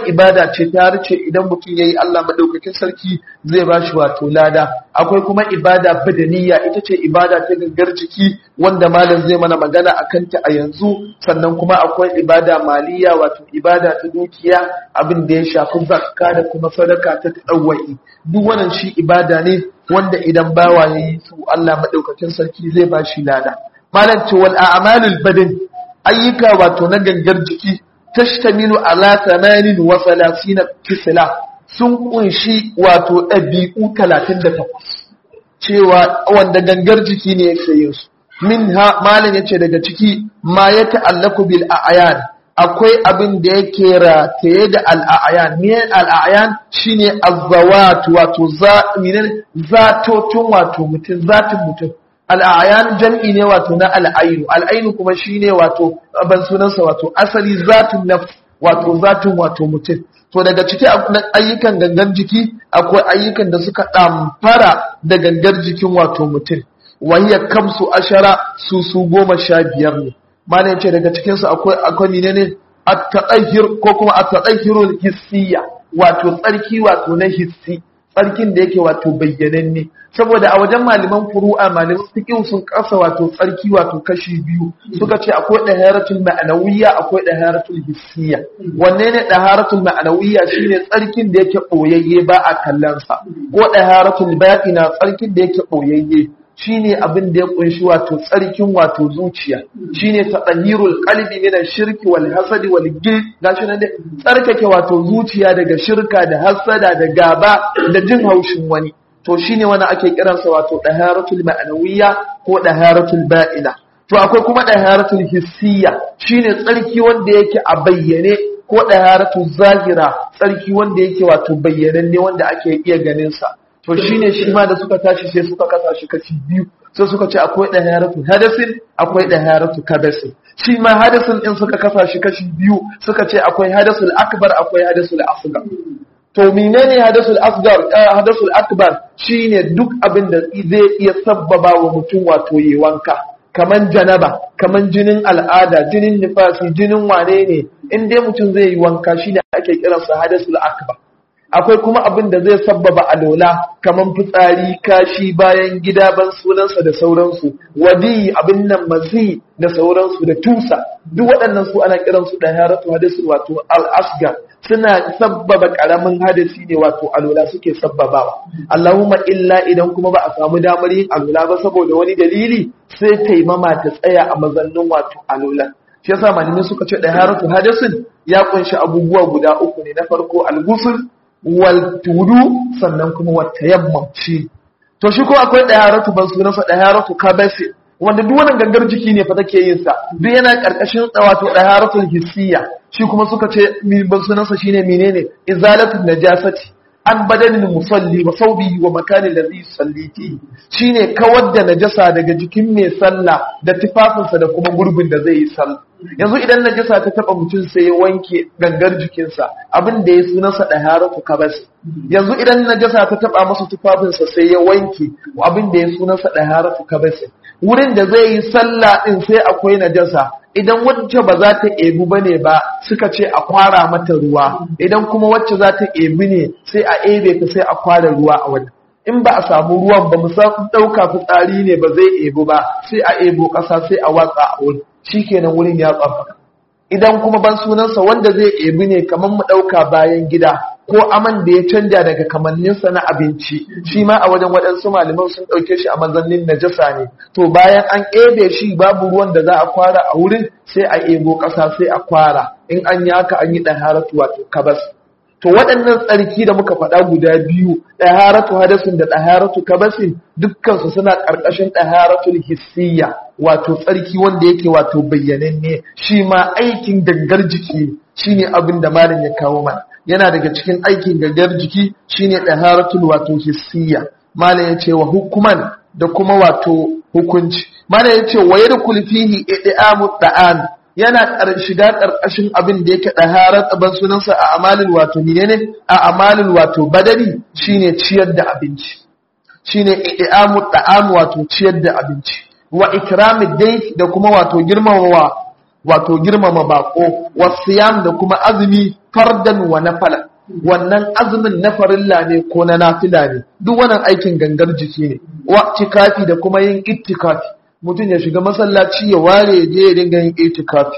ibada ce ta harce idan mutum yayi Allah madaukakin sarki zai ba shi wato lada akwai kuma ibada badaniya ita ce ibada ta gangar jiki wanda malam zai mana magana akan ta a yanzu sannan kuma akwai ibada maliya wato ibada ta dukiya abin da ya shafi zakka da kuma sadaka ta tawai duk wannan shi ibada ne wanda idan bawa yayi su Allah madaukakin sarki zai ba shi lada malam ce wal a'malul badan ayyuka wato na gangar jiki tashtamilu ala 38 kisla sun kunshi wato ɗabi'u 38 cewa wanda gangar jiki ne yake yin su min ha malam yace daga ciki ma ya ta'allaku bil a'yan akwai abin da yake rataye da al'ayan ne al'ayan shine azzawat wato za zatotun wato mutum zatin mutum al'ayan jam'i ne wato na al'ainu al'ainu kuma shine wato ban sunansa wato asali zatun nafs wato zatun wato mutum to daga ciki ayyukan gangar jiki akwai ayyukan da suka ɗamfara da gangar jikin wato mutum wahiyar kamsu ashara su su goma sha biyar ne mana yace daga cikinsu akwai akwai ne ne at-tadahhir ko kuma at-tadahhirul hissiya wato tsarki wato na hissi tsarkin da yake wato bayyananne saboda a wajen malaman furu'a malaman fiqh sun kasa wato tsarki wato kashi biyu suka ce akwai daharatul ma'anawiyya akwai daharatul hissiyya wanne ne daharatul ma'anawiyya shine tsarkin da yake boyayye ba a kallon sa ko daharatul batina tsarkin da yake boyayye shine abin da ya kunshi wato tsarkin wato zuciya shine tadhirul qalbi min ash-shirki wal hasadi wal gil gashi nan tsarkake wato zuciya daga shirka da hasada da gaba da jin haushin wani to shine wani ake kiransa wato daharatul ma'nawiyya ko daharatul ba'ina to akwai kuma daharatul hissiyya shine tsarki wanda yake a bayyane ko daharatul zahira tsarki wanda yake wato bayyananne wanda ake iya ganin sa to shine shi ma da suka tashi sai suka kasa shi kashi biyu sai suka ce akwai daharatul hadasin akwai daharatul kabasin shi ma hadasin din suka kasa shi kashi biyu suka ce akwai hadasul akbar akwai hadasul asghar to menene hadasul asghar hadasul akbar shine duk abin da zai iya sabbaba wa mutum wato yi wanka kaman janaba kaman jinin al'ada jinin nifasi jinin wane ne in dai mutum zai yi wanka shine ake kiransa hadasul akbar akwai kuma abin da zai sabbaba alola kaman fitsari kashi bayan gida ban sunansa da sauransu wadi abin nan mazi da sauransu da tusa duk waɗannan su ana kiransu da haratu hadisi wato al-asgar suna sabbaba karamin hadisi ne wato alola suke sabbabawa Allahumma illa idan kuma ba a samu damar yin alola ba saboda wani dalili sai taimama ta tsaya a mazannin wato alola shi yasa malamai suka ce da haratu hadisin ya kunshi abubuwa guda uku ne na farko al-ghusl wal tudu sannan kuma wata yamma shi to shi ko akwai daharatu ban sunansa daharatu kabasi wanda duk wannan gangar jiki ne fa take yin sa duk yana karkashin wato daharatul hissiya shi kuma suka ce ban sunansa shine menene izalatul najasati an badanin musalli wa saubi wa makanin da zai salliti shine kawar da najasa daga jikin mai sallah da tufafinsa da kuma gurbin da zai yi sallah yanzu idan najasa ta taba mutum sai ya wanke gangar jikinsa abin da ya sunansa da haratu kabas yanzu idan najasa ta taba masa tufafinsa sai ya wanke abin da ya sunansa da haratu kabas wurin da zai yi sallah din sai akwai najasa idan wacce ba za ta ebu ba ne ba suka ce a kwara mata ruwa idan kuma wacce za ta ebi ne sai a ebe ta sai a kwara ruwa a wani in ba a samu ruwan ba musamman ɗauka fitsari ne ba zai ebu ba sai a ebo ƙasa sai a watsa a wani shi kenan wurin ya tsafa idan kuma ban sunansa wanda zai ebi ne kamar mu ɗauka bayan gida ko aman da ya canja daga kamanninsa na abinci shi ma a wajen waɗansu malaman sun ɗauke shi a mazannin najasa ne to bayan an ebe shi babu ruwan da za a kwara a wurin sai a ebo ƙasa sai a kwara in an yi haka an yi ɗaharatu wato kabas to waɗannan tsarki da muka faɗa guda biyu ɗaharatu hadasin da ɗaharatu kabasin dukkansu suna ƙarƙashin ɗaharatul hissiyya wato tsarki wanda yake wato bayyananne shi ma aikin gangar jiki shine abin da malam ya kawo mana yana daga cikin aikin gangar jiki shine ɗaharatul wato hissiyya malam ya ce wa hukuman da kuma wato hukunci malam ya ce wa yadkhul fihi i'amu da'an yana shiga ƙarƙashin abin da yake ɗaharar tsaban sunansa a amalin wato menene a amalin wato badari shine ciyar da abinci shine i'amu da'am wato ciyar da abinci wa ikramid dai da kuma wato girmamawa wato girmama bako wasiyam da kuma azumi fardan wa nafala wannan azumin na farilla ne ko na nafila ne duk wannan aikin gangar jiki ne wa tikafi da kuma yin ittikafi mutum ya shiga masallaci ya ware je ya dinga yin ittikafi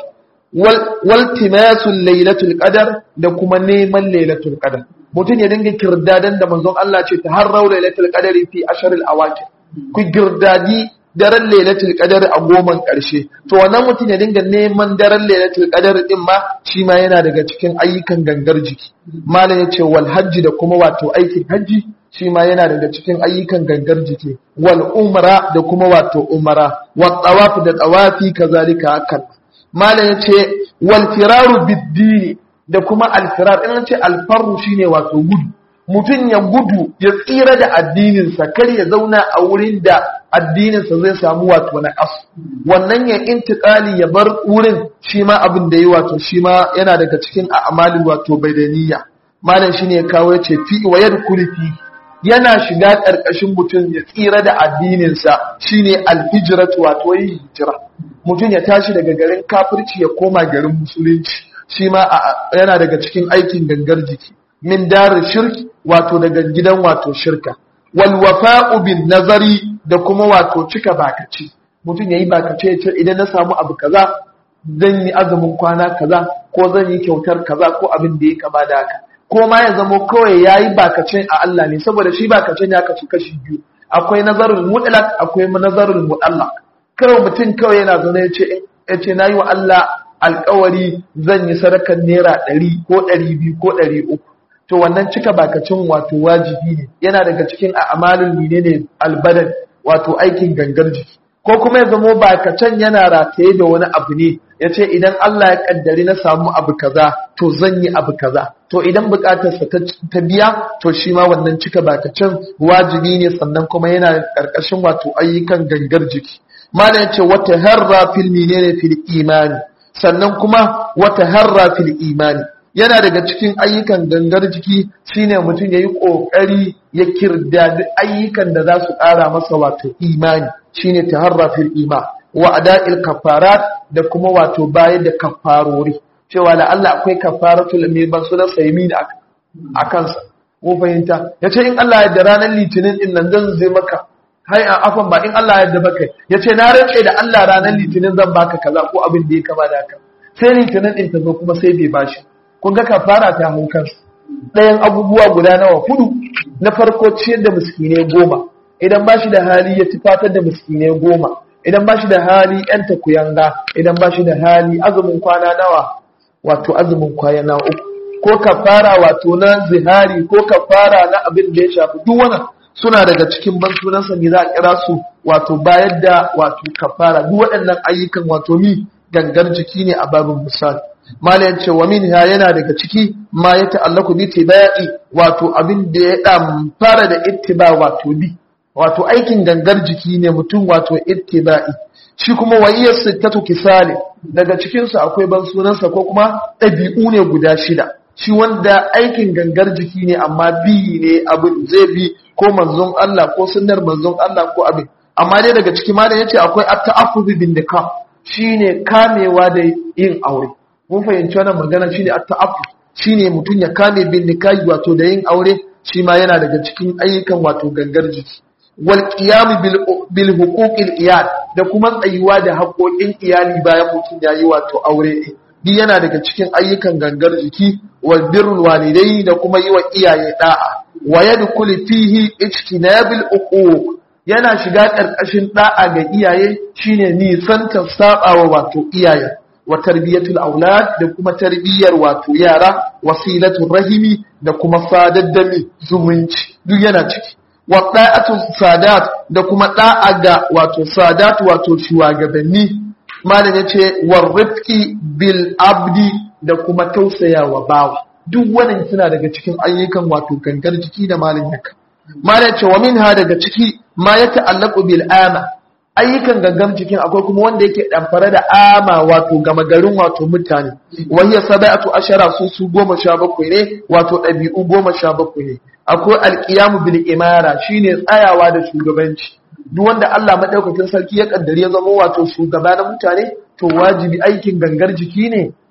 wal timasul lailatul qadar da kuma neman lailatul qadar mutum ya dinga kirdadan da manzon Allah ce ta har raula lailatul qadari fi asharil awaqi ku girdadi daren lailatul qadar a goman karshe to wannan mutum ya dinga neman daren lailatul qadar din ma shi ma yana daga cikin ayyukan gangar jiki malam yace wal hajji da kuma wato aikin hajji shi ma yana daga cikin ayyukan gangar jiki wal umra da kuma wato umra wa tawaf da tawafi kazalika hakan malam yace wal firaru bid da kuma alfirar in ce alfaru shine wato gudu mutum ya gudu ya tsira da addininsa kar ya zauna a wurin da addininsa zai samu wato na ƙas wannan ya intiƙali ya bar wurin shi ma abin da yi wato shi ma yana daga cikin a'malin wato baidaniya malam shine ya kawo ya ce fi wa yadkhulu fi yana shiga ƙarƙashin mutum ya tsira da addininsa shine alhijratu wato yin hijira mutum ya tashi daga garin kafirci ya koma garin musulunci shi ma yana daga cikin aikin gangar jiki min darin shirki wato daga gidan wato shirka wal wafa'u bin nazari da kuma wato cika bakaci mutum yayi bakace ya ce idan na samu abu kaza zan yi azumin kwana kaza ko zan yi kyautar kaza ko abin da ya kama da haka ko ma ya zamo kawai yayi bakacin a Allah ne saboda shi bakacin ya kasu kashi biyu akwai nazarul mutlaq akwai nazarul mu'allaq kawai mutum kawai yana zaune ya ce ya ce nayi wa Allah alkawari zan yi sadakar naira ɗari ko ɗari biyu ko ɗari uku to wannan cika bakacin wato wajibi ne yana daga cikin a'malul menene albadan wato aikin gangar jiki ko kuma ya zamo bakacin yana rataye da wani abu ne ya ce idan Allah ya kaddari na samu abu kaza to zan yi abu kaza to idan bukatarsa ta biya to shi ma wannan cika bakacin wajibi ne sannan kuma yana karkashin wato ayyukan gangar jiki malam ya ce wata harra fil menene fil imani sannan kuma wata harra fil imani yana daga cikin ayyukan gangar jiki shine mutum yayi kokari ya kirdadi ayyukan da za su ƙara masa wato imani shine taharra fil iman wa ada'il kafarat da kuma wato bayar da kafarori cewa la Allah akwai kafaratul mai ban sunan saymi da a kansa ko fahimta yace in Allah ya da ranar litinin din nan zan zai maka hai a afan ba in Allah ya da baka yace na rance da Allah ranar litinin zan baka kaza ko abin da ya kama da haka sai litinin din ta zo kuma sai bai bashi kun ga kafara ta hau kansa ɗayan abubuwa guda nawa hudu na farko ciyar da miskinai goma idan ba shi da hali ya tufatar da miskinai goma idan ba shi da hali yan takuyanga idan ba shi da hali azumin kwana nawa wato azumin kwana uku ko kafara wato na zihari ko kafara na abin da ya shafi duk wannan suna daga cikin bansunansa ne za a kira su wato bayar da wato kafara duk waɗannan ayyukan wato mi gangar jiki ne a babin misali malayan ce wa min yana daga ciki ma ya ta'allaku bi tibai wato abin da ya dan fara da ittiba wato bi wato aikin gangar jiki ne mutum wato ittiba'i shi kuma wayiyar sittatu kisali daga cikin su akwai ban sunansa ko kuma ɗabi'u ne guda shida shi wanda aikin gangar jiki ne amma bi ne abin zai bi ko manzon Allah ko sunnar manzon Allah ko abin amma dai daga ciki ma da yace akwai at-ta'affuzi bin nikah shine kamewa da yin aure mun fahimci wannan magana shine at-ta'affuf shine mutum ya kame bin nikahi wato da yin aure shi ma yana daga cikin ayyukan wato gangar jiki wal qiyam bil bil huquqil iyal da kuma tsayuwa da haƙoƙin iyali bayan mutum yayi wato aure din bi yana daga cikin ayyukan gangar jiki wal birrul walidai da kuma yi wa iyaye da'a wa yadkhulu fihi ijtinabil uquq yana shiga ƙarƙashin da'a ga iyaye shine nisantar sabawa wato iyaye wa tarbiyatul aulad da kuma tarbiyyar wato yara wasilatul rahimi da kuma sadaddami zumunci duk yana ciki wa da'atul sadat da kuma da'a ga wato sadat wato shugabanni malam yace war rifqi bil abdi da kuma tausayawa bawa duk wannan suna daga cikin ayyukan wato gangar jiki da malam yaka malam yace wa minha daga ciki ma ya ta'allaqu bil ama ayyukan gangan cikin akwai kuma wanda yake damfare da ama wato gama garin wato mutane wahiyar saba'atu ashara su su goma sha bakwai ne wato ɗabi'u goma sha bakwai ne akwai alƙiyamu bil imara shine tsayawa da shugabanci duk wanda Allah madaukakin sarki ya kaddare ya zama wato shugaba na mutane to wajibi aikin gangar jiki ne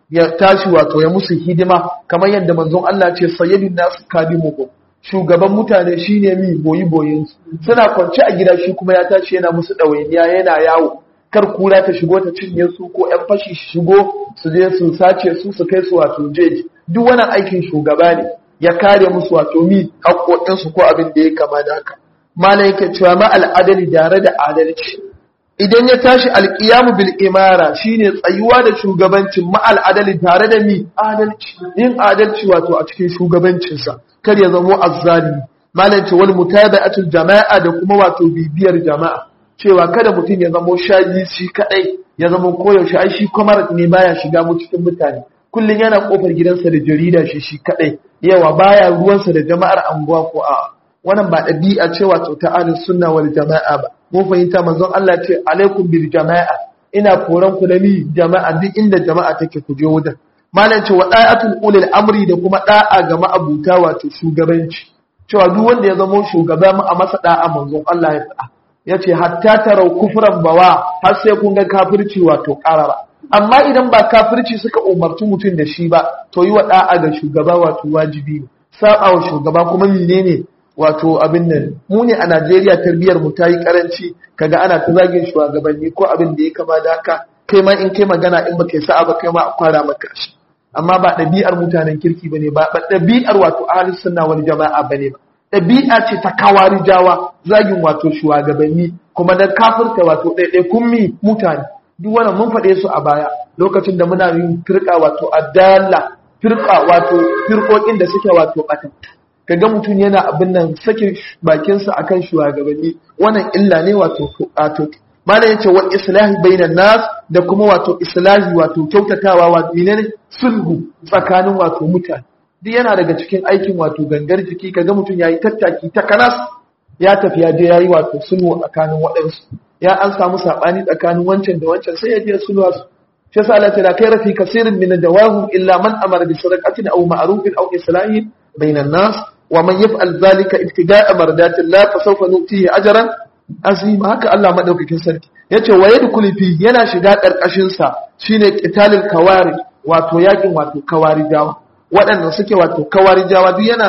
ya tashi wato ya musu hidima kamar yadda manzon Allah ce sayyidun nasu kadimuhu shugaban mutane shine mi boyi boyin suna kwance a gida shi kuma ya tashi yana musu ɗawainiya yana yawo kar kura ta shigo ta cinye su ko ƴan fashi shigo su je su sace su su kai su wato jeji duk wannan aikin shugaba ne ya kare musu wato mi haƙoƙinsu ko abin da ya kama da haka malam yake cewa ma al'adali tare da adalci idan ya tashi alƙiyamu bil imara shine tsayuwa da shugabancin ma al'adali tare da mi adalci yin adalci wato a cikin shugabancinsa kar ya zamo azzalimi malam ce wal mutaba'atul jama'a da kuma wato bibiyar jama'a cewa kada mutum ya zamo shaji shi kadai ya zamo koyaushe ai shi kwamar ne baya shiga mu cikin mutane kullum yana kofar gidansa da jarida shi shi kadai yawa baya ruwansa da jama'ar anguwa ko a wannan ba ɗabi'a ce wato ta ahlus sunna wal jama'a ba mun fahimta manzon Allah ce alaikum bil jama'a ina koran ku da mi jama'a duk inda jama'a take ku je wajen malam ce wa da'atul ulil amri da kuma da'a ga ma'abuta wato shugabanci cewa duk wanda ya zama shugaba mu a masa da'a manzon Allah ya faɗa yace hatta tarau kufran bawa har sai kun ga kafirci wato karara amma idan ba kafirci suka umarci mutum da shi ba to yi wa da'a ga shugaba wato wajibi ne saba wa shugaba kuma menene wato abin nan mu ne a Najeriya tarbiyar mu ta yi karanci kaga ana ta zagin shugabanni ko abin da ya kama da haka kai ma in kai magana in baka sa'a ba kai ma a kwara maka shi amma ba ɗabi'ar mutanen kirki bane ba ba ɗabi'ar wato ahlus sunna wal jama'a bane ba ɗabi'a ce ta kawarijawa zagin wato shugabanni kuma da kafirta wato ɗaiɗaikun mi mutane duk wannan mun faɗe su a baya lokacin da muna yin firka wato adalla firka wato firkokin da suke wato ɓatan kaga mutum yana abin nan sakin bakinsa akan shugabanni wannan illa ne wato wato malam yace wa islahi bainan nas da kuma wato islahi wato kyautatawa wato menene sulhu tsakanin wato mutane duk yana daga cikin aikin wato gangar jiki kaga mutum yayi tattaki ta kanas ya tafi ya je yayi wato sulhu tsakanin waɗansu ya an samu sabani tsakanin wancan da wancan sai ya je sulhu su shi yasa Allah ta kai rafi kasirin min dawahum illa man amara bi sadaqatin aw ma'rufin aw islahin bainan nas wa man yaf'al dhalika ibtida'a mardatillah fa sawfa nutihi ajran azima haka Allah madaukakin sarki yace wa yadkhulu fi yana shiga karkashin sa shine qitalul kawari wato yakin wato kawarijawa waɗanda suke wato kawarijawa duk yana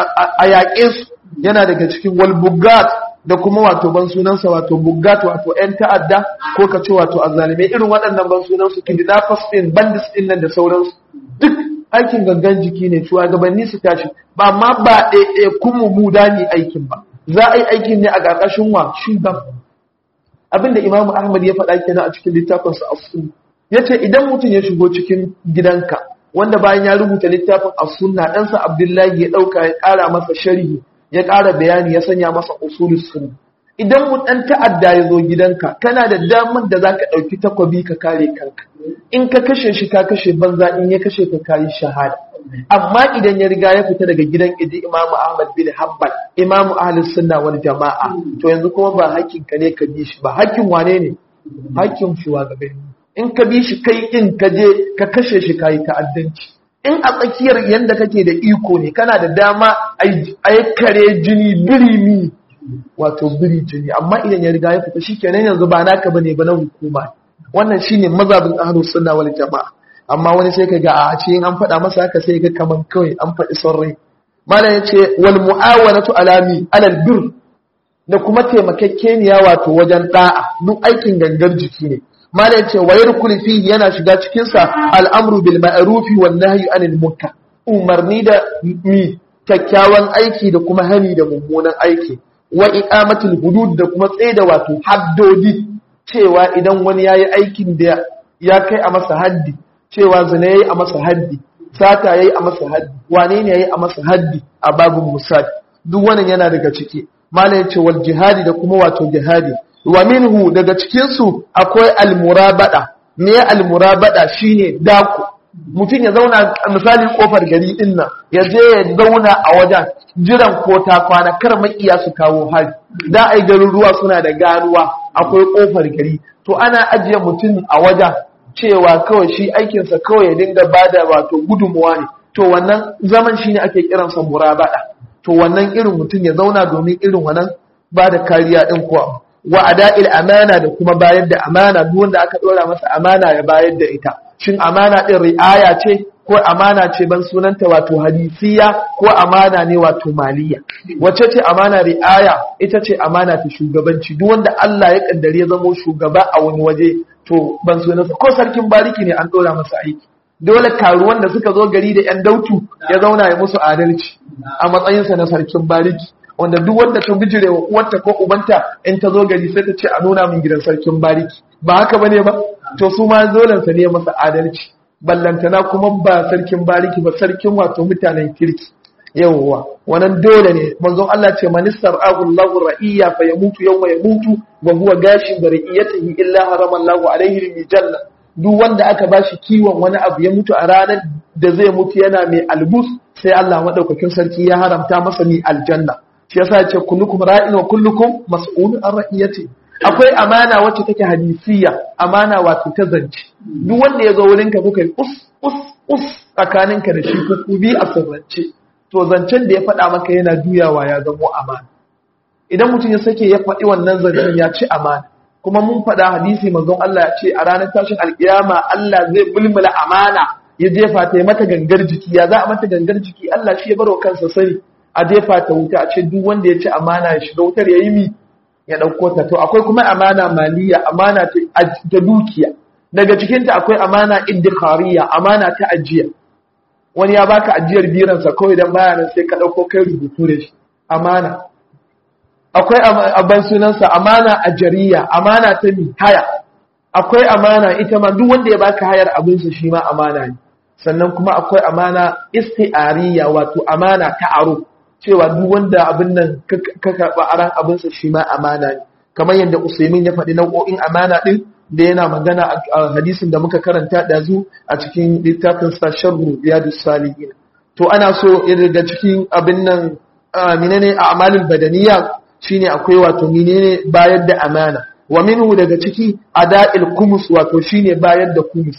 a yaƙe su yana daga cikin wal bugat da kuma wato ban sunansa wato bugat wato ƴan ta'adda ko ka ce wato azzalimai irin waɗannan ban sunansu kidnappers din bandits din nan da sauransu duk aikin gangan jiki ne shugabanni su tashi ba ma ba ɗaiɗaya kuma mu dani aikin ba za a yi aikin ne a ƙarƙashin wa shugaba abinda Imam Ahmad ya faɗa kenan a cikin littafinsa as-sunna yace idan mutum ya shigo cikin gidanka wanda bayan ya rubuta littafin as-sunna ɗansa Abdullahi ya ɗauka ya ƙara masa sharhi ya ƙara bayani ya sanya masa usulus sunna idan mu ɗan ta'adda ya zo gidanka kana da damar da zaka ɗauki takwabi ka kare kanka in ka kashe shi ka kashe banza in ya kashe ka kayi shahada amma idan ya riga ya fita daga gidan idi imamu ahmad bin hanbal imamu ahlus sunna wal jama'a to yanzu kuma ba hakkin ka ne ka bi shi ba hakkin wane ne hakkin shugabanni in ka bi shi kai in ka je ka kashe shi kayi ta'addanci in a tsakiyar yanda kake da iko ne kana da dama a kare jini birimi wato biri jini amma idan ya riga ya fita shikenan yanzu ba naka bane ba na hukuma wannan shine mazhabin ahlus sunna wal jama'a amma wani sai kaga a ce an faɗa masa haka sai ga kaman kawai an faɗi son rai malam yace wal mu'awanatu alami alal bir da kuma taimakekeniya wato wajen da'a duk aikin gangar jiki ne malam yace wa yarkul fi yana shiga cikin sa al'amru bil ma'rufi wan nahyi anil munkar umarni da mi kyakkyawan aiki da kuma hani da mummunan aiki wa iqamatul hudud da kuma tsaida wato haddodi cewa idan wani yayi aikin da ya kai a masa haddi cewa zina yayi a masa haddi sata yayi a masa haddi wane ne yayi a masa haddi a babun musad duk wannan yana daga ciki malam yace wal jihadi da kuma wato jihadi wa minhu daga cikin su akwai al murabada me al murabada shine dako mutum ya zauna misali kofar gari din nan ya je ya zauna a wajen jiran ko ta kwana kar makiya su kawo hari da ai garuruwa suna da garuwa akwai kofar gari to ana ajiye mutum a wajen cewa kawai shi aikinsa kawai ya dinga bada wato gudunmuwa ne to wannan zaman shi ne ake kiransa murabada to wannan irin mutum ya zauna domin irin wannan ba da kariya din kuwa wa ada'il amana da kuma bayar da amana duk wanda aka dora masa amana ya bayar da ita shin amana din ri'aya ce ko amana ce ban sunanta wato hadisiya ko amana ne wato maliya wace ce amana ri'aya ita ce amana ta shugabanci duk wanda Allah ya kaddare ya zamo shugaba a wani waje to ban sunansa ko sarkin bariki ne an dora masa aiki dole karuwan da suka zo gari da yan dautu ya zauna ya musu adalci a matsayinsa na sarkin bariki wanda duk wanda ta bijire wa uwarta ko ubanta in ta zo gari sai ta ce a nuna min gidan sarkin bariki ba haka bane ba to su ma zolansa ne masa adalci ballantana kuma ba sarkin bariki ba sarkin wato mutanen kirki yawwa wannan dole ne manzon Allah ce manistar Allahu ra'iyya fa yamutu yawma yamutu wa huwa gashin da ra'iyatihi illa harama Allahu alaihi min janna duk wanda aka bashi kiwon wani abu ya mutu a ranar da zai mutu yana mai albus sai Allah madaukakin sarki ya haramta masa ni aljanna shi yasa ya ce kullukum ra'in wa kullukum mas'ulun an ra'iyati akwai amana wacce take hadisiya amana wato ta zance duk wanda ya zo wurin ka kuka us us us tsakaninka da shi ku bi a sirrance to zancen da ya faɗa maka yana juyawa ya zamo amana idan mutum ya sake ya faɗi wannan zancen ya ci amana kuma mun faɗa hadisi manzon Allah ya ce a ranar tashin alƙiyama Allah zai bulmula amana ya jefa ta mata gangar jiki ya za a mata gangar jiki Allah shi ya baro kansa sani a jefa ta wuta a ce duk wanda ya ci amana ya shiga wutar ya yi mi ya ɗauko ta to akwai kuma amana maliya amana ta dukiya daga cikinta akwai amana iddikariya amana ta ajiya wani ya baka ajiyar biransa kawai don baya nan sai ka ɗauko kai rubutu da shi amana akwai abin sunansa amana a jariya amana ta mi haya akwai amana ita ma duk wanda ya baka hayar abinsa shi ma amana ne sannan kuma akwai amana isti'ariya wato amana ta aro cewa duk wanda abin nan ka karɓa aran abinsa shi ma amana ne kamar yadda usaimin ya faɗi nau'o'in amana ɗin da yana magana a hadisin da muka karanta ɗazu a cikin littafin sa sharru riyadus salihin to ana so daga cikin abin nan menene a amalin badaniya shine akwai wato menene bayar da amana wa minhu daga ciki ada'il kumus wato shine bayar da kumus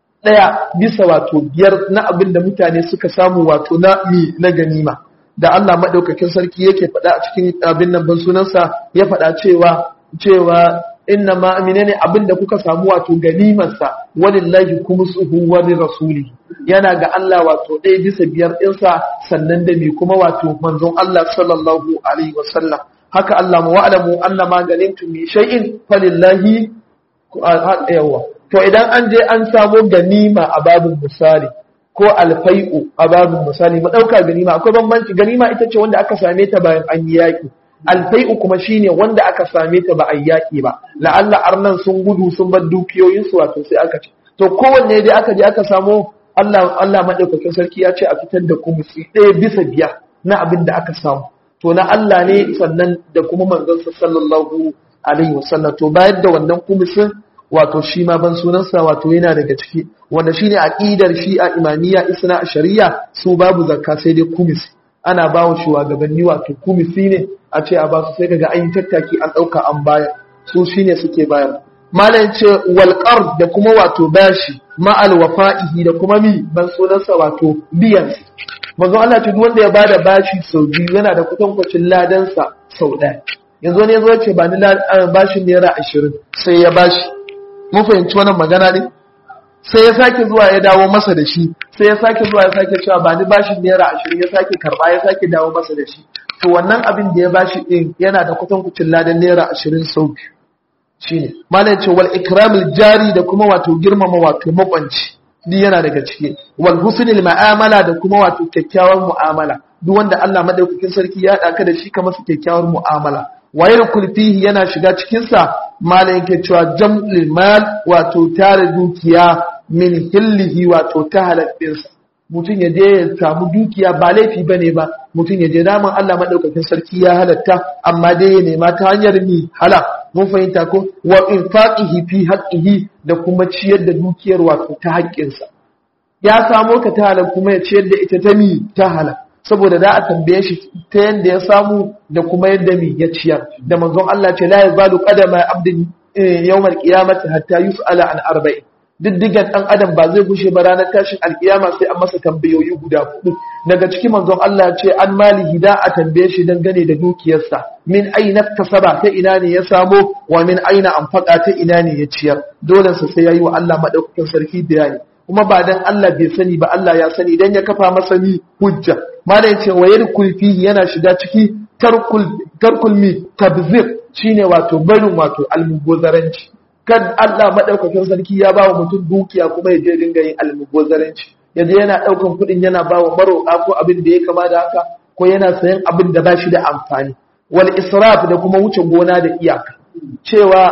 daya bisa wato biyar na abin da mutane suka samu wato na mi na ganima da Allah madaukakin sarki yake faɗa a cikin abin nan ban sunansa ya faɗa cewa cewa inna ma menene abin da kuka samu wato ganimarsa walillahi kumusuhu wa rasuli yana ga Allah wato ɗaya bisa biyar ɗinsa sannan da me kuma wato manzon Allah sallallahu alaihi wasallam haka Allah mu wa'lamu anna ma ganimtum min shay'in falillahi yawa to idan an je an samu ganima a babin misali ko alfai'u a babin misali mu dauka ganima akwai bambanci ganima ita ce wanda aka same ta bayan an yi yaki alfai'u kuma shine wanda aka same ta ba a yaki ba la'alla arnan sun gudu sun bar dukiyoyin su wato sai aka ce to kowanne dai aka je aka samu Allah Allah madaukakin sarki ya ce a fitar da kumusi ɗaya bisa biyar na abin da aka samu to na Allah ne sannan da kuma manzansa sallallahu alaihi wasallam to bayar da wannan kumusin wato shi ma ban sunansa wato yana daga ciki wanda shine aqidar shi a imamiyya isna shari'a su babu zakka sai dai kumisi ana ba wa shugabanni wato kumisi ne a ce a ba su sai kaga an yi tattaki an dauka an bayar su shine suke bayar malam ce wal da kuma wato bashi ma al wafa'ihi da kuma mi ban sunansa wato biyan manzo Allah ce duk wanda ya bada bashi sau biyu yana da kutankwacin ladansa sau ɗaya yanzu ne zo ce ba ni bashin naira ashirin sai ya bashi mun fahimci wannan magana ne sai ya sake zuwa ya dawo masa da shi sai ya sake zuwa ya sake cewa ba ni bashin naira ashirin ya sake karba ya sake dawo masa da shi to wannan abin da ya bashi din yana da kutankwacin ladan naira ashirin sau biyu shine malam ce wal ikramil jari da kuma wato girmama wato makwanci duk yana daga ciki wal husnil ma'amala da kuma wato kyakkyawar mu'amala duk wanda Allah madaukakin sarki ya daka da shi kamar su kyakkyawar mu'amala wayar kulfihi yana shiga cikin sa malam yake cewa jam'ul mal wato tare dukiya min hillihi wato ta haladdin sa mutum ya je ya samu dukiya ba laifi bane ba mutum ya je daman Allah madaukakin sarki ya halatta amma dai ya nema ta hanyar ni halal mun fahimta ko wa infaqihi fi haqqihi da kuma ciyar da dukiyar wato ta haƙƙinsa ya samo ka ta halal kuma ya ciyar da ita ta mi ta halal saboda da a tambaye shi ta yanda ya samu da kuma yadda mi ya ciyar da manzon Allah ce la yazalu qadama abdin yawmal qiyamati hatta yus'ala an arba'in diddigan dan adam ba zai gushe ba ranar tashin alkiyama sai an masa tambayoyi guda hudu daga cikin manzon Allah ya ce an malihi da a tambaye shi dangane da dukiyarsa min aina tasaba ta ina ne ya samo wa min aina anfaqa ta ina ne ya ciyar dole sa sai yayi wa Allah madaukakin sarki bayani kuma ba dan Allah bai sani ba Allah ya sani dan ya kafa masa ni hujja malam yace wa yarkul fihi yana shiga ciki tarkul tarkul mi tabzir shine wato barin wato almubazaranci kan Allah madaukakin sarki ya ba wa mutum dukiya kuma ya je dinga yin almubazaranci yaje yana daukan kudin yana ba wa maroƙa ko abin da ya kama da haka ko yana sayan abin da ba shi da amfani wal israf da kuma wuce gona da iyaka cewa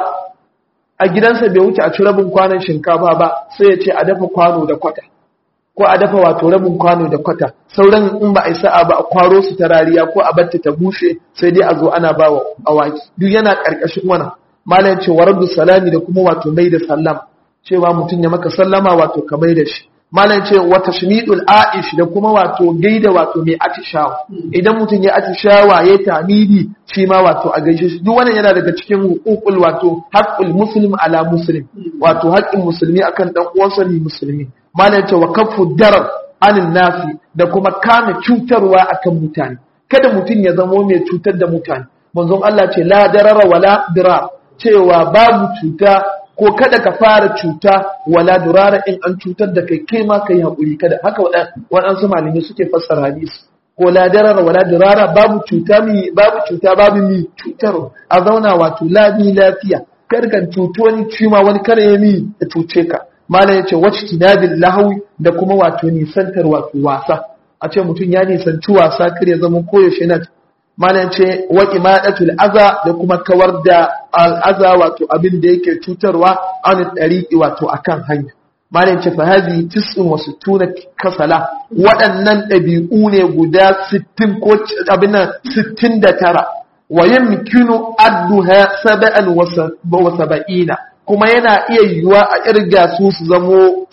a gidansa bai wuce a ci rabin kwanon shinkafa ba sai ya ce a dafa kwano da kwata ko a dafa wato rabin kwano da kwata sauran in ba a sa'a ba a kwaro su ta rariya ko a batta ta bushe sai dai a zo ana ba wa awaki duk yana karkashin wannan malam ce waradu salami da kuma wato mai da sallama cewa mutum ya maka sallama wato ka mai da shi malam ce wa tashmidul aish da kuma wato gaida wato mai atishawa idan mutum ya atishawa ya tamidi shi ma wato a gaishe shi duk wannan yana daga cikin hukukul wato haqqul muslim ala muslim wato haƙƙin musulmi akan dan uwansa ne musulmi malam ce wa kaffu darar anin nasi da kuma kame cutarwa akan mutane kada mutum ya zamo mai cutar da mutane manzon Allah ce la darara wala dira cewa babu cuta ko kada ka fara cuta wala durara in an cutar da kai kai ma kai haƙuri kada haka waɗansu malamai suke fassara hadisi ko la darara wala durara babu cuta mi babu cuta babu mi cutar a zauna wato labi lafiya kar kan cuto wani cima wani kare ya mi ya cuce ka malam yace wacce tinabil lahawi da kuma wato nisantar wato wasa a ce mutum ya nisanci wasa kar ya zama koyaushe na malam ce wa imadatul aza da kuma kawar da al'aza wato abin da yake cutarwa an dariqi wato akan hanya malam ce fa hadhi tis'un wa sittuna kasala waɗannan ɗabi'u ne guda 60 ko abin nan 69 wa yamkinu adduha sab'an wa sab'ina kuma yana iya yiwuwa a irga su su zamo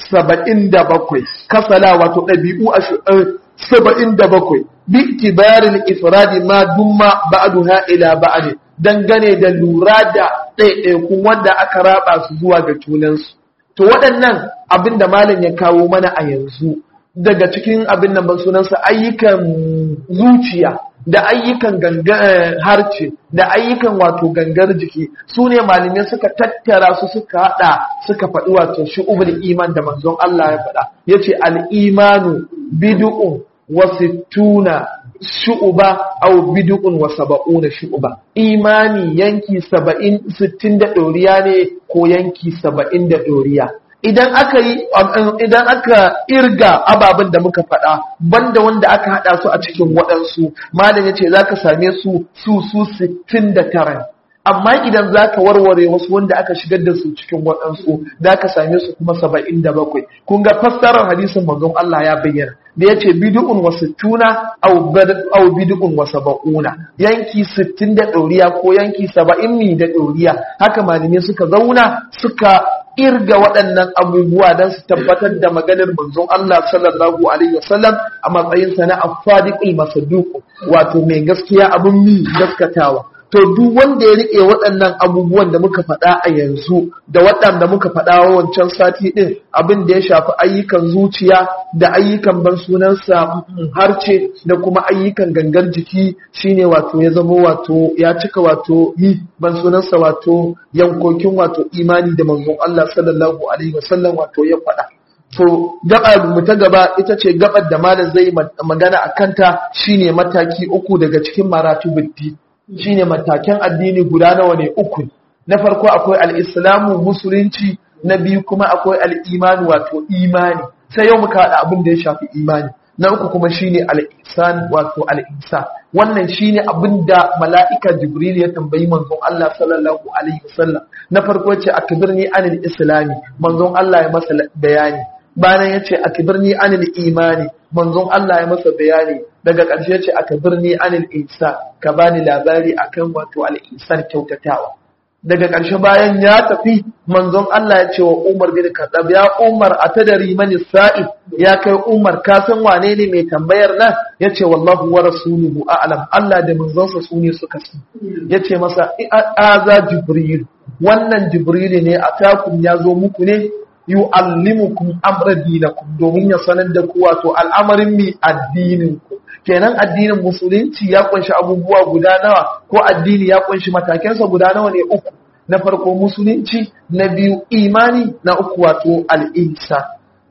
77 kasala wato ɗabi'u saba'in da bakwai bi itibarin ifradi ma dumma ba'duha ila ba'd dangane da lura da ɗaiɗaikun wanda aka raba su zuwa ga junansu to waɗannan abin da malam ya kawo mana a yanzu daga cikin abin nan ban sunansa ayyukan zuciya da ayyukan harce da ayyukan wato gangar jiki su ne malamai suka tattara su suka hada suka faɗi wato shu'ubul iman da manzon Allah ya faɗa yace al-imanu bid'un wa sittuna shu'uba aw bid'un wa sab'una shu'uba imani yanki 70 60 da doriya ne ko yanki 70 da doriya idan aka yi idan aka irga ababen da muka faɗa banda wanda aka haɗa su a cikin waɗansu malam yace zaka same su su su 69 amma idan zaka warware wasu wanda aka shigar da su cikin waɗansu zaka same su kuma 77 kun ga fassarar hadisin manzon Allah ya bayyana da yace bid'un wa sittuna aw aw bid'un wa sab'una yanki 60 da ɗoriya ko yanki 70 mi da ɗoriya haka malamai suka zauna suka irga waɗannan abubuwa don su tabbatar da maganar manzon Allah sallallahu alaihi wasallam a matsayin sa na afadiqul masaduq wato mai gaskiya abin mi gaskatawa to duk wanda ya rike waɗannan abubuwan da muka faɗa a yanzu da waɗanda muka faɗa wancan sati ɗin abin da ya shafi ayyukan zuciya da ayyukan ban sunansa harce da kuma ayyukan gangar jiki shine wato ya zama wato ya cika wato yi ban sunansa wato yankokin wato imani da manzon Allah sallallahu alaihi wasallam wato ya faɗa to gaba mu ta gaba ita ce gabar da malam zai magana a kanta shine mataki uku daga cikin maratibuddi shine matakan addini guda nawa ne uku na farko akwai al-islamu musulunci na biyu kuma akwai al-imani wato imani sai yau muka haɗa abin da ya shafi imani na uku kuma shine al-ihsan wato al-ihsan wannan shine abin da mala'ika jibril ya tambayi manzon Allah sallallahu alaihi wasallam na farko ce akbirni anil islami manzon Allah ya masa bayani bayan ya ce akbirni anil imani manzon Allah ya masa bayani daga ƙarshe ce aka birni anil ihsan ka bani labari akan wato al ihsan kyautatawa daga ƙarshe bayan ya tafi manzon Allah ya ce wa Umar bin Khattab ya Umar atadari mani sa'id ya kai Umar ka san wane ne mai tambayar nan yace wallahu wa rasuluhu a'lam Allah da manzonsa su ne suka san yace masa aza jibril wannan jibril ne atakum ya zo muku ne yu'allimukum amra dinakum domin ya sanar da ku wato al'amarin mi addinin ku kenan addinin musulunci ya kunshi abubuwa guda nawa ko addini ya kunshi matakensa guda nawa ne uku na farko musulunci na biyu imani na uku wato al'insa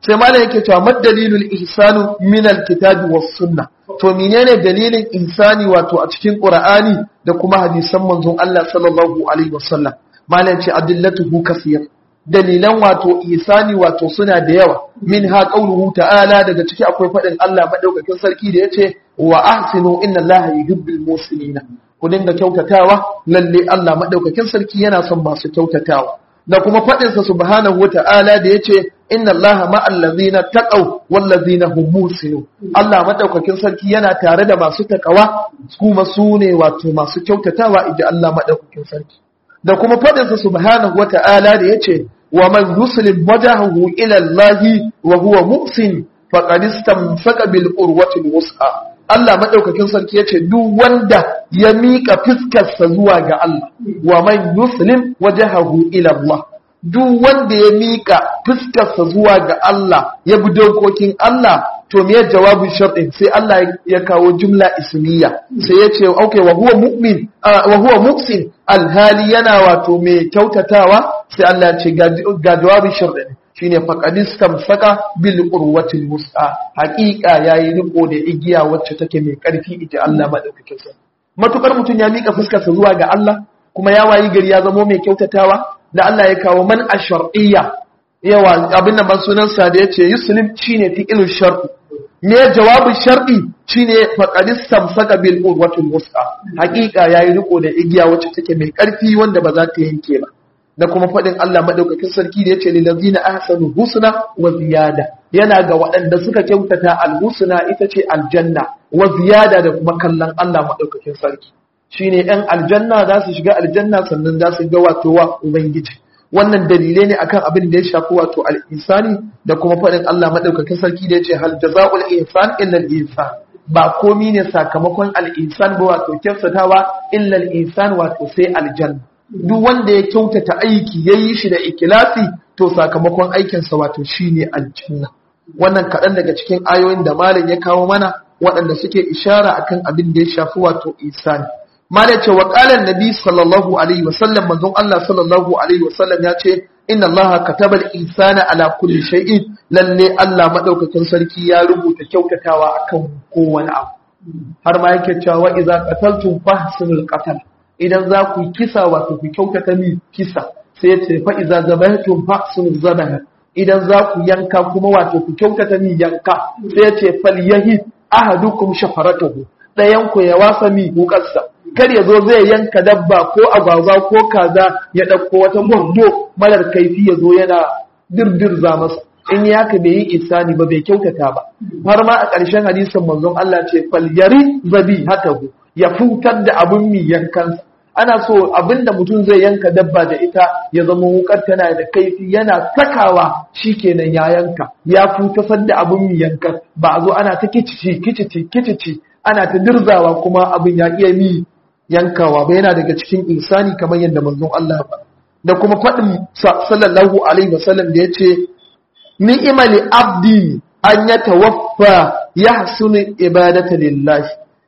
sai malam yake cewa mad dalilul ihsanu min alkitabi was sunnah to menene dalilin ihsani wato a cikin qur'ani da kuma hadisan manzon Allah sallallahu alaihi wasallam malam ce adillatuhu kaseer dalilan wato ihsani wato suna da yawa min ha qauluhu ta'ala daga ciki akwai fadin Allah madaukakin sarki da yace wa ahsinu inna Allaha yuhibbul muhsinina ku dinga kyautatawa lalle Allah madaukakin sarki yana son masu kyautatawa da kuma faɗinsa subhanahu wa ta'ala da ya ce, Inna Allah ma'allazina taƙau wallazina hummusinu. Allah maɗaukakin sarki yana tare da masu taƙawa, kuma su ne wato masu kyautatawa iji Allah maɗaukakin sarki. Da kuma faɗinsa subhanahu wa ta'ala da ya ce, Wa man yuslim wajahahu ila Allah wa huwa muhsin faqad istamsaka bil urwatil wus'a. Allah maɗaukakin sarki ya ce duk wanda ya miƙa fiskarsa zuwa ga Allah wa man yuslim wajhahu ila Allah duk wanda ya miƙa fiskarsa zuwa ga Allah ya bi dokokin Allah to me jawabin sharɗin sai Allah ya kawo jumla ismiya sai ya ce okay wa huwa mu'min wa huwa muhsin alhali yana wato mai kyautatawa sai Allah ya ce ga jawabin sharɗin shine faqadis tamsaka bil urwatil wus'a haqiqa yayi riko da igiya wacce take mai karfi ita Allah madaukakin sa matukar mutun ya mika fuskar sa zuwa ga Allah kuma ya wayi gari ya zamo mai kyautatawa da Allah ya kawo man ashar'iyya yawa abin nan ban sunan sa da yace yuslim shine fi'ilul shar'i me jawabin shar'i shine faqadis tamsaka bil urwatil wus'a haqiqa yayi riko da igiya wacce take mai karfi wanda ba za ta yanke ba da kuma faɗin Allah maɗaukakin sarki da ya ce lilazina ahsanu husna wa ziyada yana ga waɗanda suka kyautata alhusna ita ce aljanna wa ziyada da kuma kallon Allah maɗaukakin sarki shine ɗan aljanna za su shiga aljanna sannan za su ga wato wa ubangiji wannan dalilai ne akan abin da ya shafi wato al-insani da kuma faɗin Allah maɗaukakin sarki da ya ce hal jazaa'ul ihsan illa al-ihsan ba komi ne sakamakon al-insan ba wato kyautatawa illa al-insan wato sai aljanna duk wanda ya kyautata aiki ya yi shi da ikilasi to sakamakon aikinsa wato shi ne aljanna wannan kaɗan daga cikin ayoyin da malam ya kawo mana waɗanda suke ishara akan abin da ya shafi wato isani malam ce wa ƙalan nabi sallallahu alaihi wasallam manzon Allah sallallahu alaihi wasallam ya ce inna Allah kataba al-insana ala kulli shay'in lalle Allah madaukakin sarki ya rubuta kyautatawa akan kowane abu har ma yake cewa idza qataltum fahsinul qatl idan za ku yi kisa wato ku kyautata mi kisa sai ya ce fa'iza zabaitun fa'sun zabaha idan za ku yanka kuma wato ku kyautata mi yanka sai ya ce falyahi ahadukum shafaratahu ɗayan ku ya wasa mi wukarsa kar ya zo zai yanka dabba ko agwagwa ko kaza ya ɗauko wata gwardo marar kaifi ya zo yana dirdirza masa in ya ka bai yi isani ba bai kyautata ba har ma a ƙarshen hadisin manzon Allah ce falyari zabi hatahu ya futar da abin mi yankansa ana so abin da mutum zai yanka dabba da ita ya zama wukar tana da kaifi yana sakawa shikenan ya yanka ya futasar da abin mi yankan ba a zo ana ta kicici kicici kicici ana ta dirzawa kuma abin ya iya mi yankawa ba yana daga cikin insani kamar yadda manzon Allah ya faɗa da kuma faɗin sallallahu alaihi wasallam da yace ni'imali abdi an yatawaffa yahsunu ibadata lillahi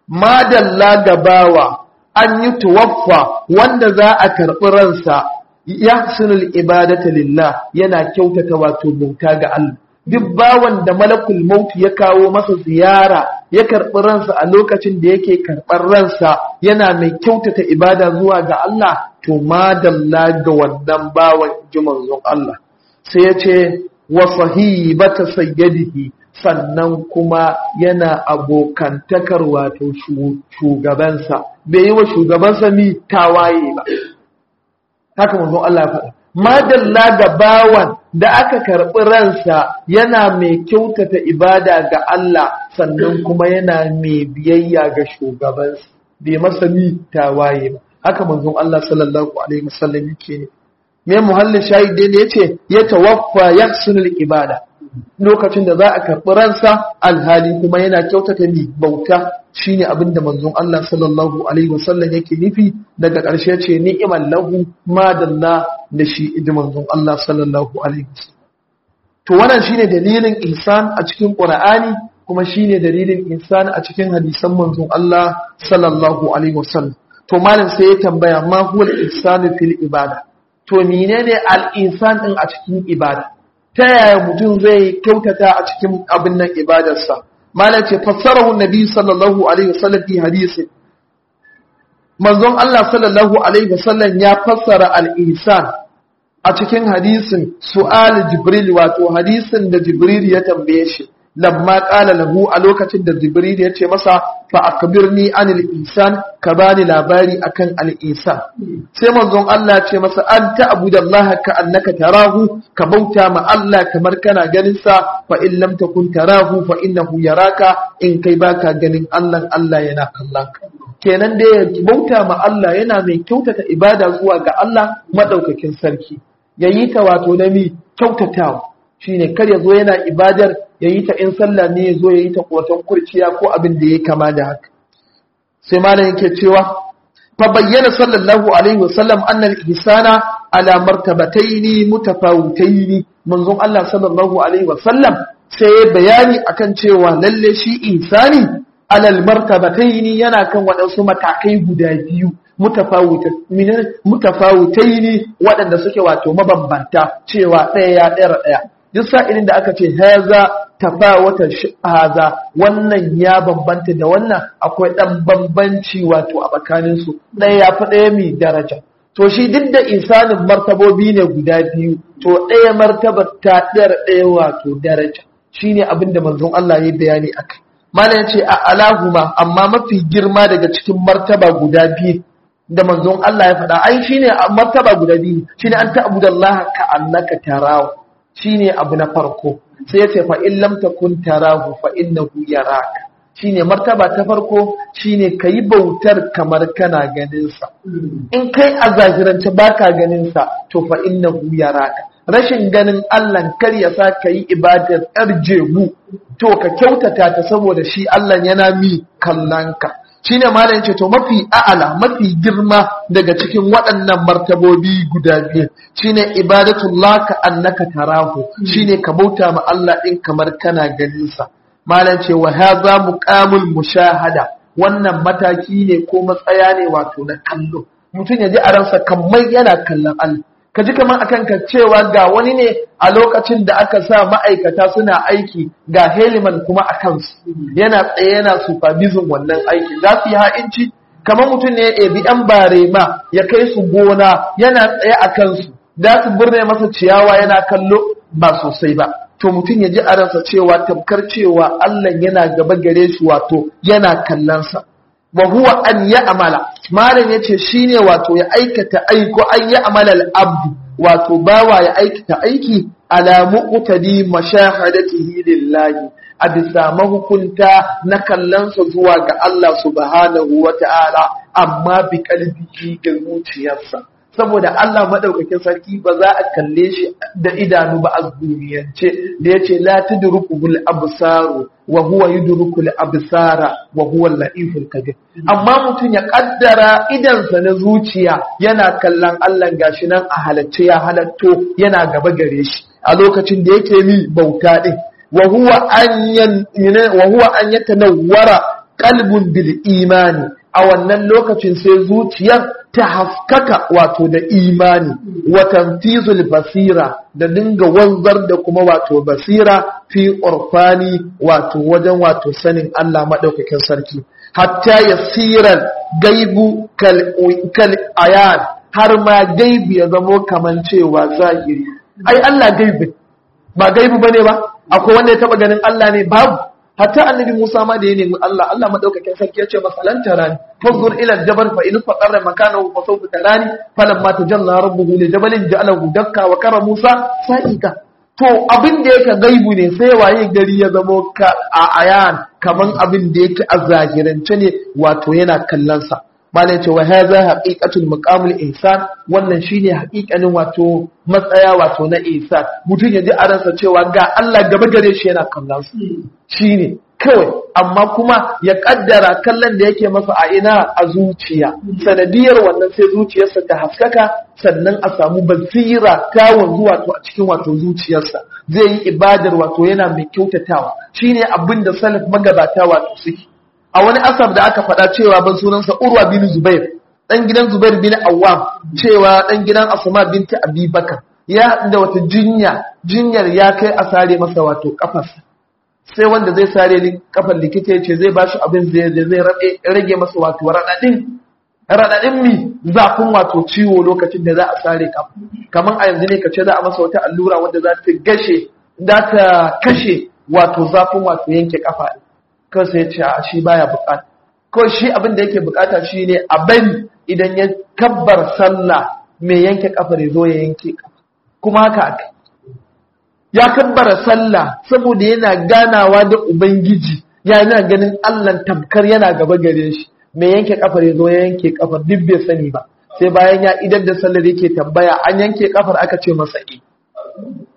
madalla gabawa an yi tuwaffa wanda za a karɓi ransa ya sunul ibadata lillah yana kyautata wato bauta ga Allah duk bawan da malakul maut ya kawo masa ziyara ya karɓi ransa a lokacin da yake karɓar ransa yana mai kyautata ibada zuwa ga Allah to madalla ga wannan bawan ji manzon Allah sai ya ce wa sahibata sayyadihi sannan kuma yana abokantakar wato shugabansa bai yi wa shugabansa mi tawaye ba haka manzon Allah ya faɗa madalla ga bawan da aka karɓi ransa yana mai kyautata ibada ga Allah sannan kuma yana mai biyayya ga shugabansa bai masa mi tawaye ba haka manzon Allah sallallahu alaihi wasallam yake ne me muhallin shahidi ne yace ya tawaffa yahsunul ibada lokacin da za a karɓi ransa alhali kuma yana kyautata mi bauta shine abin da manzon Allah sallallahu alaihi wasallam yake nufi daga ƙarshe ce ni'mal lahu madalla da shi idi manzon Allah sallallahu alaihi wasallam to wannan shine dalilin ihsan a cikin Qur'ani kuma shine dalilin ihsan a cikin hadisan manzon Allah sallallahu alaihi wasallam to malam sai ya tambaya ma huwa al-ihsan fil ibada to menene al-ihsan din a cikin ibada ta yaya mutum zai kyautata a cikin abin nan ibadarsa malam ce fassarahu nabi sallallahu alaihi wasallam fi hadisi manzon Allah sallallahu alaihi wasallam ya fassara al-ihsan a cikin hadisin su'al jibril wato hadisin da jibril ya tambaye shi lamma qala lahu a lokacin da jibril ya ce masa fa akbirni anil ihsan ka bani labari akan al ihsan sai manzon Allah ce masa an ta'budallaha ka annaka tarahu ka bauta ma Allah kamar kana ganin sa fa in lam takun tarahu fa innahu yaraka in kai baka ganin Allah Allah yana kallon ka kenan da ya bauta ma Allah yana mai kyautata ibada zuwa ga Allah madaukakin sarki yayi ta wato na mi kyautatawa shine kar ya zo yana ibadar yayi ta in sallah ne ya zo yayi ta kotan kurciya ko abin da ya kama da haka sai malam yake cewa fa bayyana sallallahu alaihi wasallam annal ihsana ala martabataini mutafawitaini manzon Allah sallallahu alaihi wasallam sai ya bayani akan cewa lalle shi ihsani alal martabataini yana kan waɗansu matakai guda biyu mutafawutaini waɗanda suke wato mabambanta cewa ɗaya ya ɗaya ɗaya duk sa'ilin da aka ce haza tafawata haza wannan ya bambanta da wannan akwai ɗan bambanci wato a tsakaninsu ɗaya ya fi ɗaya mai daraja to shi duk da insanin martabobi ne guda biyu to ɗaya martabar ta ɗaya ɗaya wato daraja shine abin da manzon Allah ya bayani akai malam ce a alahuma amma mafi girma daga cikin martaba guda biyu da manzon Allah ya faɗa ai shine martaba guda biyu shine an ta'budallaha ka annaka tarahu shine abu na farko sai ya ce fa in lam takun tarahu fa innahu yaraka shine martaba ta farko shine kayi bautar kamar kana ganin sa in kai a zahirance baka ganin sa to fa innahu yaraka rashin ganin Allah kar ya sa kayi ibadar arjebu to ka kyautata ta saboda shi Allah yana mi kallanka shine malam ce to mafi a'ala mafi girma daga cikin waɗannan martabobi guda biyu shine ibadatullah ka annaka tarahu shine ka bauta ma Allah din kamar kana ganin sa malam ce wa hadha muqamul mushahada wannan mataki ne ko matsaya ne wato na kallo mutum ya ji a ransa kamar yana kallon Allah ka ji kamar akan ka cewa ga wani ne a lokacin da aka sa ma'aikata suna aiki ga heliman kuma a kansu yana tsaye yana supervision wannan aiki za su yi ha'inci kamar mutum ne ya bi yan barema ya kai su gona yana tsaye a kansu za su burne masa ciyawa yana kallo ba sosai ba to mutum ya ji a ransa cewa tamkar cewa Allah yana gaba gare shi wato yana kallonsa wa huwa an ya amala malam yace shine wato ya aikata aiko an ya amala al-abdu wato bawa ya aikata aiki ala muqtadi mashahadatihi lillahi a bisa mahukunta na kallansa zuwa ga Allah subhanahu wa ta'ala amma bi kalbihi ga zuciyarsa saboda Allah madaukakin sarki ba za a kalle shi da idanu ba a duniyance da yace la tudrukul absaru wa huwa yudrukul absara wa huwa al-latiful kabir amma mutum ya kaddara idansa na zuciya yana kallon Allah gashi nan a halacce ya halatto yana gaba gare shi a lokacin da yake mi bauta din wa huwa an yan wa huwa an yatanawwara qalbun bil imani a wannan lokacin sai zuciyar ta haskaka wato da imani watan tizul basira da dinga wanzar da kuma wato basira fi urfani wato wajen wato sanin Allah maɗaukakin sarki hatta yasiran gaibu kal ayan har ma gaibu ya zamo kaman cewa zahiri ai Allah gaibu ba gaibu bane ba akwai wanda ya taba ganin Allah ne babu hatta annabi Musa ma da ya nemi Allah Allah madaukakin sarki ya ce masa lan tarani fazur ila jabal fa in faqarra makanahu fa sawfa tarani falamma tajalla rabbuhu li jabalin ja'alahu dakka wa kara Musa sa'ika to abin da yake gaibu ne sai waye gari ya zamo ka a ayan kaman abin da yake a zahirance ne wato yana kallon sa malai ce wa hadha haqiqatul maqamul ihsan wannan shine haƙiƙanin wato matsaya wato na ihsan mutum ya ji a ransa cewa ga Allah gaba gare shi yana kallon su shine kawai amma kuma ya kaddara kallon da yake masa a ina a zuciya sanadiyar wannan sai zuciyarsa ta haskaka sannan a samu basira ta wanzu wato a cikin wato zuciyarsa zai yi ibadar wato yana mai kyautatawa shine abin da salaf magabata wato suke a wani asar da aka faɗa cewa ban sunansa urwa bin zubair dan gidan zubair bin awwam cewa dan gidan asma binti abi bakar ya da wata jinya jinyar ya kai a sare masa wato kafarsa sai wanda zai sare kafar likita ya ce zai ba shi abin zai zai rage masa wato raɗaɗin raɗaɗin mi zafin wato ciwo lokacin da za a sare kafa kamar a yanzu ne ka ce za a masa wata allura wanda za ta gashe za ta kashe wato zafin wato yanke kafa kawai sai ya ce a shi baya bukata ko shi abin da yake bukata shi ne a bari idan ya kabbar sallah mai yanke kafar ya zo ya yanke kafa kuma haka aka ya kabbara sallah saboda yana ganawa da ubangiji yana ganin allah tamkar yana gaba gare shi mai yanke kafar ya zo ya yanke kafar duk bai sani ba sai bayan ya idan da sallar yake tambaya an yanke kafar aka ce masa eh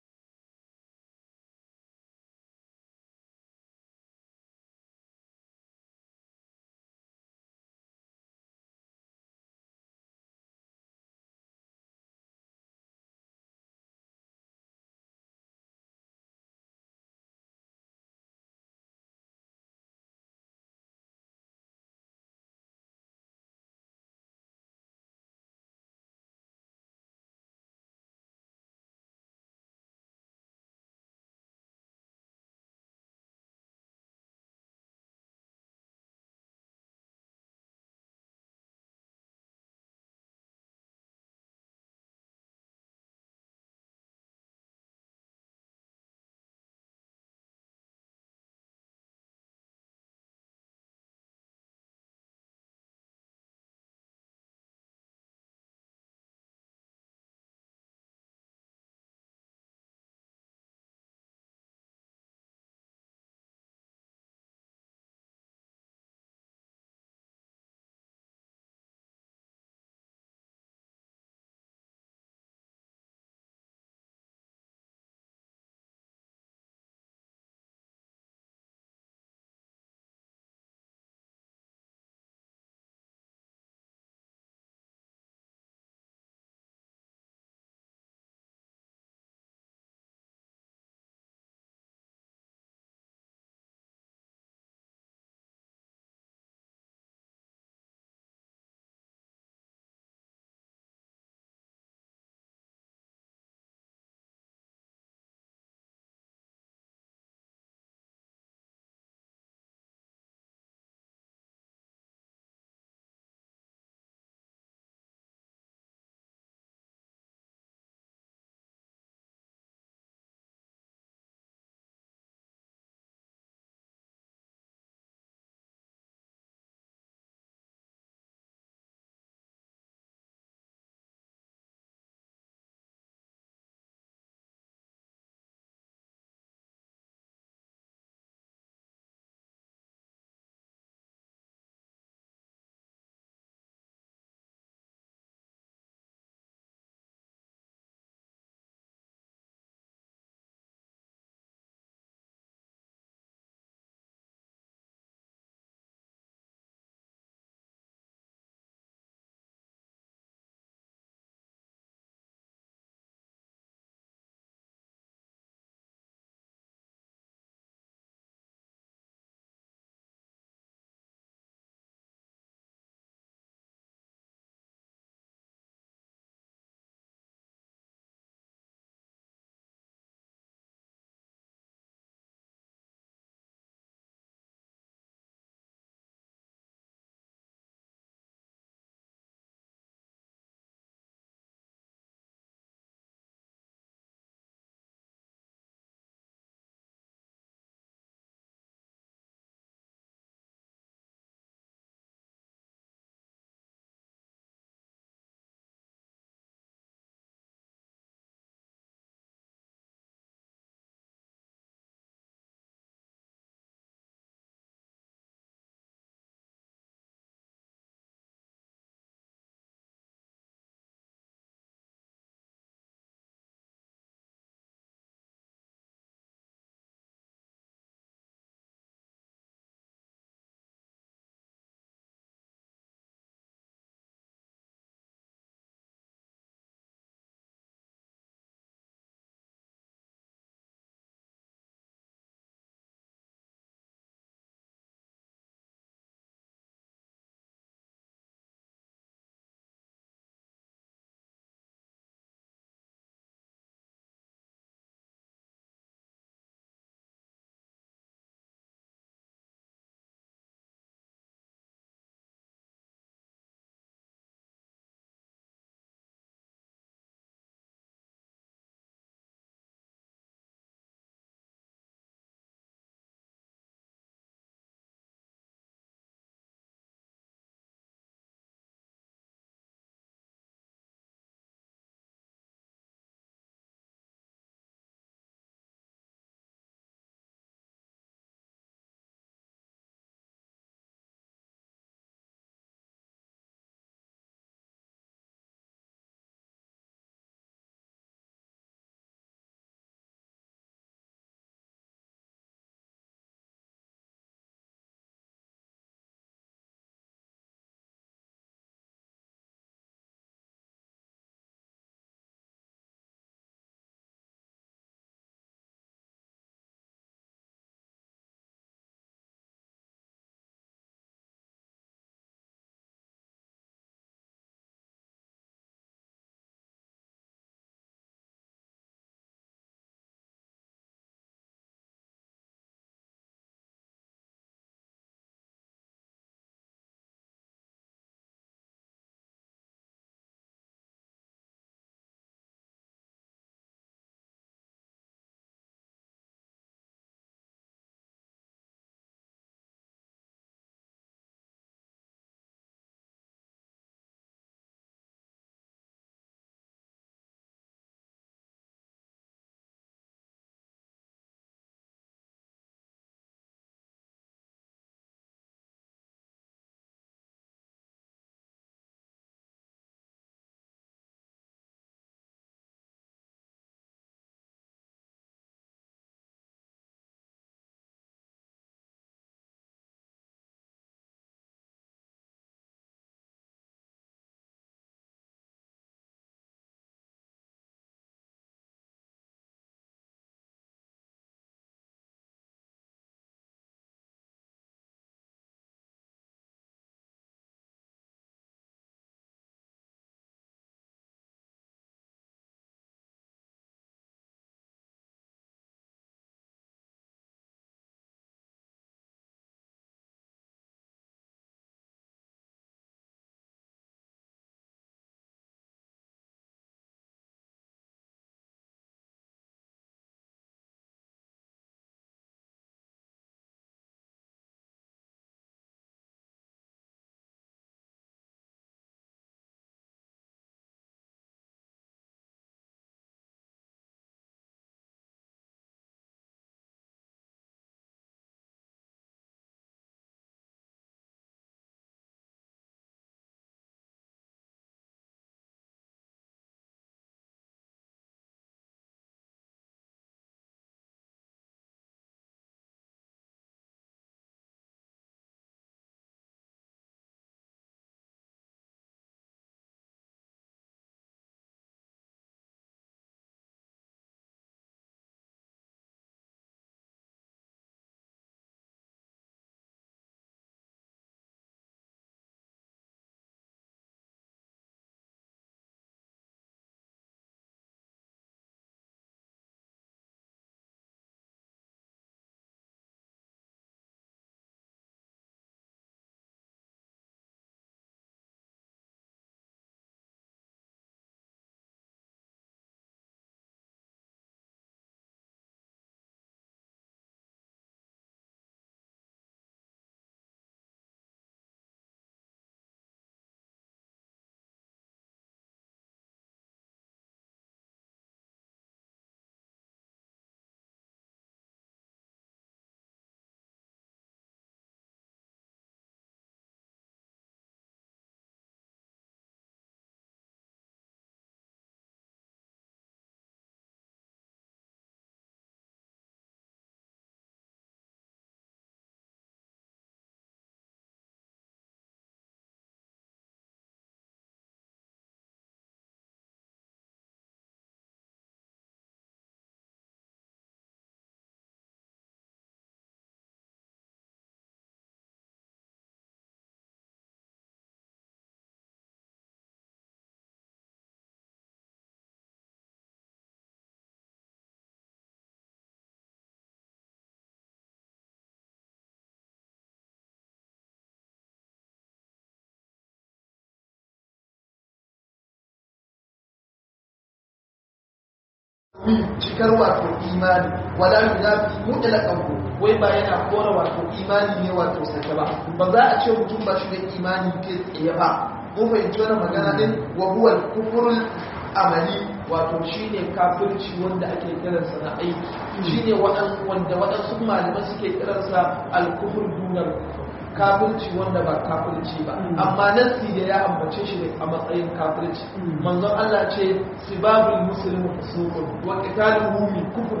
cikar wato imani wala yunafi mutlaqahu wai ba yana kora wato imani ne wato sake ba ba za a ce mutum ba shi da imani ke tsaye ba mun fahimci wannan magana din wa huwa al-kufrul amali wato shine kafirci wanda ake kiransa na aiki shine wanda waɗansu malaman suke kiransa al-kufr dunal kafirci wanda ba kafirci ba amma nasi da ya ambace shi a matsayin kafirci manzon Allah ce sibabul muslimu fusuqun wa qitaluhu min kufr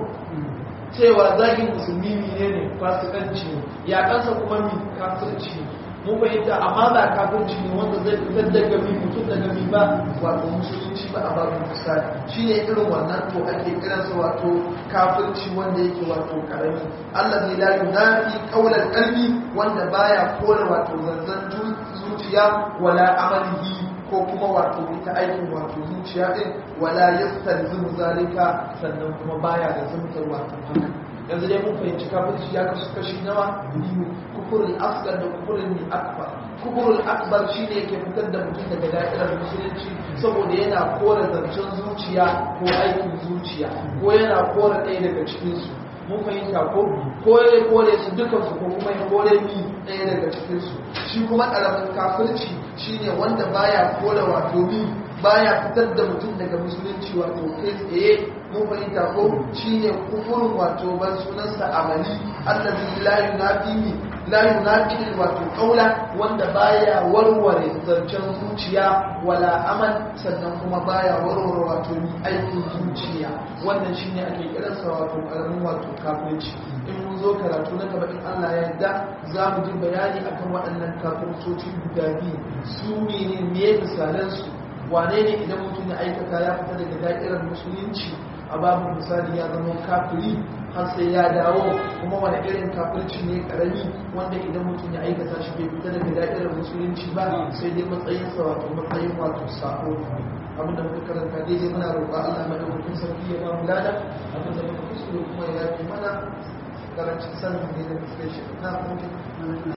cewa zagin musulmi ne ne fasikanci ya kansa kuma mi kafirci mun fahimta amma ba kafirci ne wanda zai fitar da gami mutum da gami ba wato musulunci ba a babin misali shi ne irin wannan to ake kiransa wato kafirci wanda yake wato karami Allah zai la yunafi qawlan qalbi wanda baya kore wato zanzan zuciya wala amalihi ko kuma wato ita aikin wato zuciya din wala yastalzimu zalika sannan kuma baya da zumtar wato haka yanzu dai mun fahimci kafirci ya kasu kashi nawa biyu kufurin asgar da kufurin akbar kufurin akbar shine yake fitar da mutum daga da'irar musulunci saboda yana kore zancen zuciya ko aikin zuciya ko yana kore ɗaya daga cikinsu mun fahimta ko kore kore su dukansu ko kuma ya kore mi ɗaya daga cikinsu shi kuma ƙaramin kafirci shine wanda baya kore wato mi baya fitar da mutum daga musulunci wato kai tsaye mun fahimta ko shine kufurin wato ban sunansa amali allazi la yunafi mi la yunafi wato kaula wanda baya warware zancen zuciya wala amal sannan kuma baya warware wato mi aikin zuciya wannan shine ake kiransa wato karamin wato kafirci in mun zo karatu na gaba in Allah ya yarda za mu ji bayani akan waɗannan kafircoci guda biyu su ne me misalan su wane ne idan mutum ya aikata ya fita daga da'irar musulunci a babu misali ya zama kafiri har sai ya dawo kuma wani irin kafirci ne karami wanda idan mutum ya aikata shi bai fita daga da'irar musulunci ba sai dai matsayinsa wato matsayin wato sako abin da muka karanta daidai muna roƙa Allah madaukakin sarki ya ba mu lada abin da muka kuskure kuma ya yafi mana karancin sanin ne da muke shi na